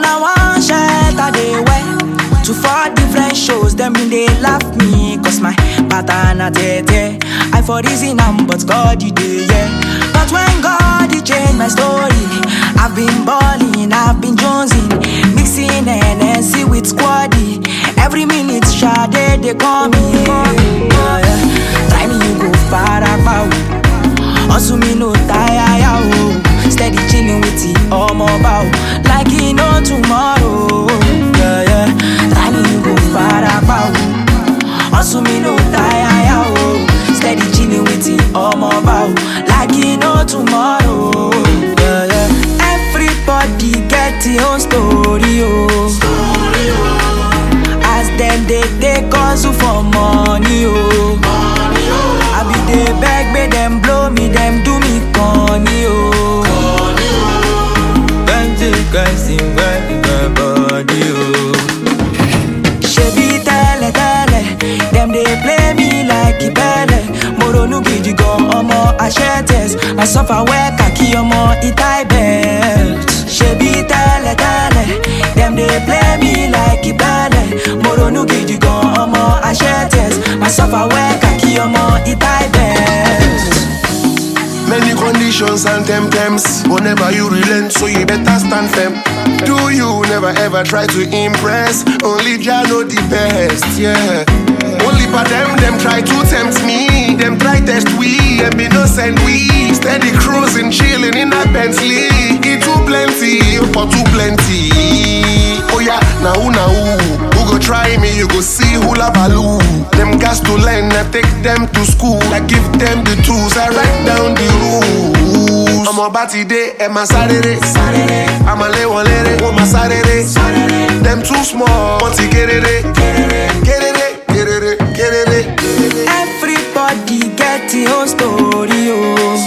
na one shirt I dey wear to four different shows. Them been they laugh me cause my pattern a tete. I for reason am but God you dey yeah. But when God he change my story, I've been balling, I've been jonesing, mixing NSC with squaddy. Every minute Sade they call me. Yeah, yeah. Try me you go far about. Hustle me no tire ya oh. Steady chilling with the omo bow Like he no tomorrow Yeah yeah Try me you go far about Hustle me no tire ya oh. Steady chilling with the omo bow Like he no tomorrow Yeah yeah Everybody get your own story oh As them they take hustle for money oh I be dey beg make them blow me, them do me corny oh. Can't take guys in my body, oh. Shebi tẹ́lẹ̀ tẹ́lẹ̀, them dey play me like ìbẹ́lẹ̀. Mo ronú gidi gan ọmọ Aṣẹ́tẹ̀s, I suffer well kàkí ọmọ Itai belt. Ṣebí tẹ́lẹ̀ tẹ́lẹ̀, them dey play me like ìbẹ́lẹ̀. Mo ronú gidi gan ọmọ Aṣẹ́tẹ̀s, I suffer well kàkí ọmọ Itai belt. Many conditions and temptams. Whenever you relent, so you better stand firm. Do you never ever try to impress? Only Jah know the best, yeah. Only for them, them try to tempt me. Them try test we, them be no send we. Steady cruising, chilling in a Bentley. It too plenty, for too plenty. Oh yeah, now who now who? Who go try me? You go see who la value. Them gas to learn, I take them to school. I give them the tools, I write down the rules. I'm about today, and my Saturday. I'm a lay one lady, want my Saturday. Them too small, want to get it, get it, get it, get it, get it. Everybody get your own story, oh.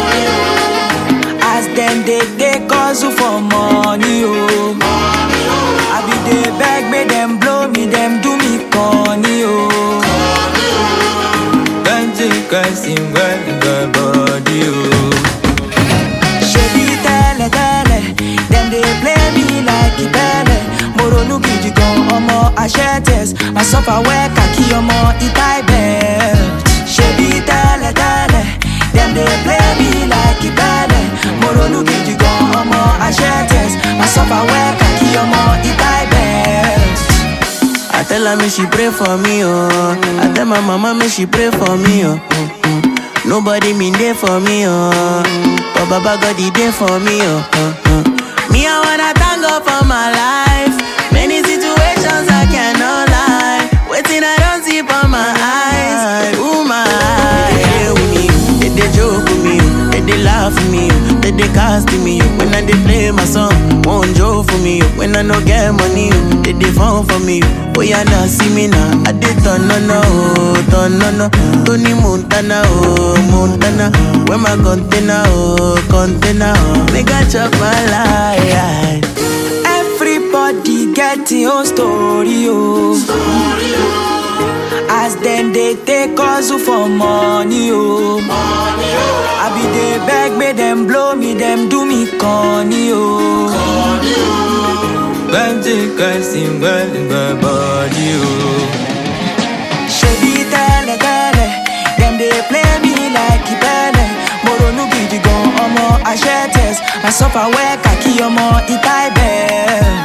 As them they take hustle for money, oh. I be dey beg, make them blow me, them do me corny, oh. Can't take guys in my body, oh. Ṣebí tẹ́lẹ̀ tẹ́lẹ̀, them dey play me like ìbẹ́lẹ̀. Mo ronú gidi gan ọmọ Aṣẹ́tẹ̀s, I suffer well kàkí ọmọ Itai belt. Ṣebí tẹ́lẹ̀ tẹ́lẹ̀, them dey play me like ìbẹ́lẹ̀. Mo ronú gidi gan ọmọ Aṣẹ́tẹ̀s, I suffer well kàkí ọmọ Itai belt. I tell her me she pray for me, oh. I tell my mama me she pray for me, oh. Mm, mm. Nobody mean there for me, oh. But Baba God he there for me, oh. Uh, uh. Me I wanna thank God for my life. Many situations I cannot lie. Waiting I don't see for my eyes. Ooh my eyes. They dey with me, they dey joke with me, they dey laugh with me, they dey cast me. When I dey play my song, won't joke for me. When I no get money, they dey phone for me. Oh yeah, now see me now. I did turn no no, turn no no. Tony Montana, oh Montana. Where my container, oh container, oh. Make I chop my life. Everybody get your own story, oh. As them they take hustle for money, oh. I be dey beg, make them blow me, them do me corny, oh. Can't take guys in my body, oh. Ṣebí tẹ́lẹ̀ tẹ́lẹ̀, them dey play me like ìbẹ́lẹ̀. Mo ronú gidi gan ọmọ Aṣẹ́tẹ̀s, I suffer well kàkí ọmọ Itai belt.